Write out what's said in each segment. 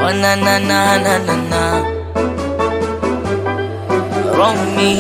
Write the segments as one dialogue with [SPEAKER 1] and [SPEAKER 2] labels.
[SPEAKER 1] Oh na na na na na na Wrong me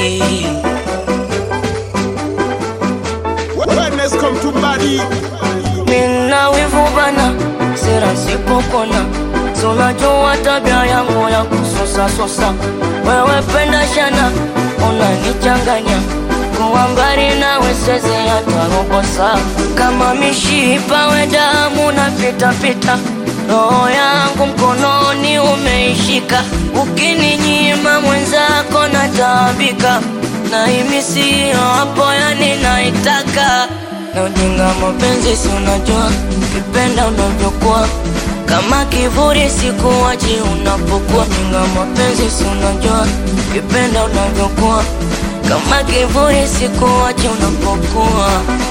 [SPEAKER 2] Wellness come to body.
[SPEAKER 1] Mina wivu bana Sera sipokona Si unajua tabia yangu ya kusosa sosa Wewe penda shana Unanichanganya Kuwa mbali nawe siwezi hata robo saa Kama mishipa we damu na pita pita Roho yangu mkononi umeishika Ukininyima mwenzako nataabika Na himi siyo hapo yani naitaka na ujinga mapenzi si unajua kipenda unavyokuwa kama kivuli sikuwachi unapokuwa jinga mapenzi si unajua kipenda unavyokuwa kama kivuli sikuwachi unapokuwa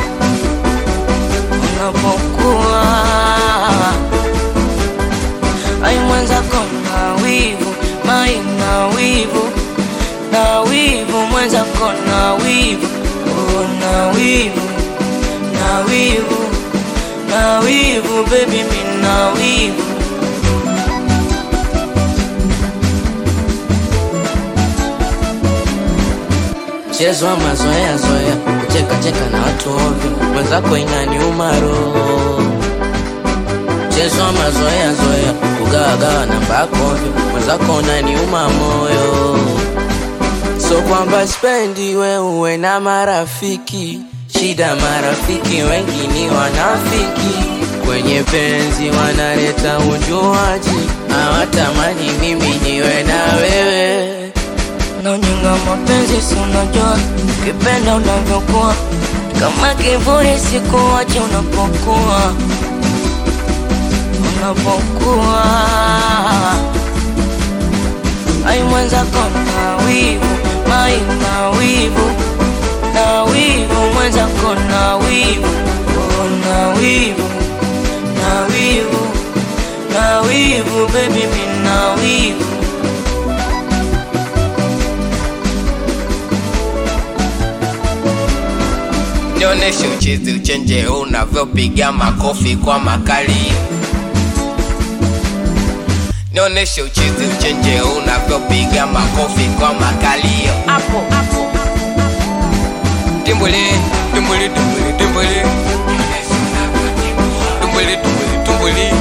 [SPEAKER 1] unapokuwa ai mwenzako na wivu mai na wivu na wivu mwenzako na wivu oh, na wivu na wivu na wivu baby mi na wivu
[SPEAKER 3] Mchezo wa mazoea zoea, kucheka cheka na watu ovyo, mwenzako inaniuma roho. Mchezo wa mazoea zoea, kugawa gawa namba yako ovyo, mwenzako unaniuma moyo. So kwamba spendi we uwe na marafiki, shida marafiki wengi ni wanafiki, kwenye penzi wanaleta ujuaji, hawatamani mimi niwe na wewe.
[SPEAKER 1] na ujinga mapenzi si unajua kipenda unavyokuwa kama kivuli sikuwachi unapokuwa unapokuwa ai mwenzako na wivu mai na wivu na wivu mwenzako na wivu oh, na wivu na wivu na wivu baby mi na wivu
[SPEAKER 4] Nionyeshe uchezi uchenje unavyopiga makofi kwa makali. Nionyeshe uchezi uchenje unavyopiga makofi kwa makali. Hapo hapo. Timbuli, timbuli, timbuli, timbuli. Timbuli, timbuli, timbuli.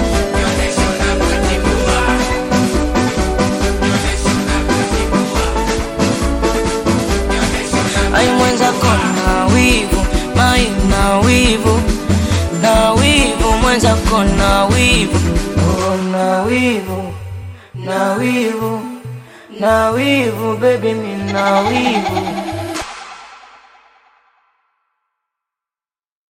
[SPEAKER 1] ai mwenzako na wivu mai na wivu na wivu mwenzako na wivu oh, na wivu na wivu na wivu baby mi na wivu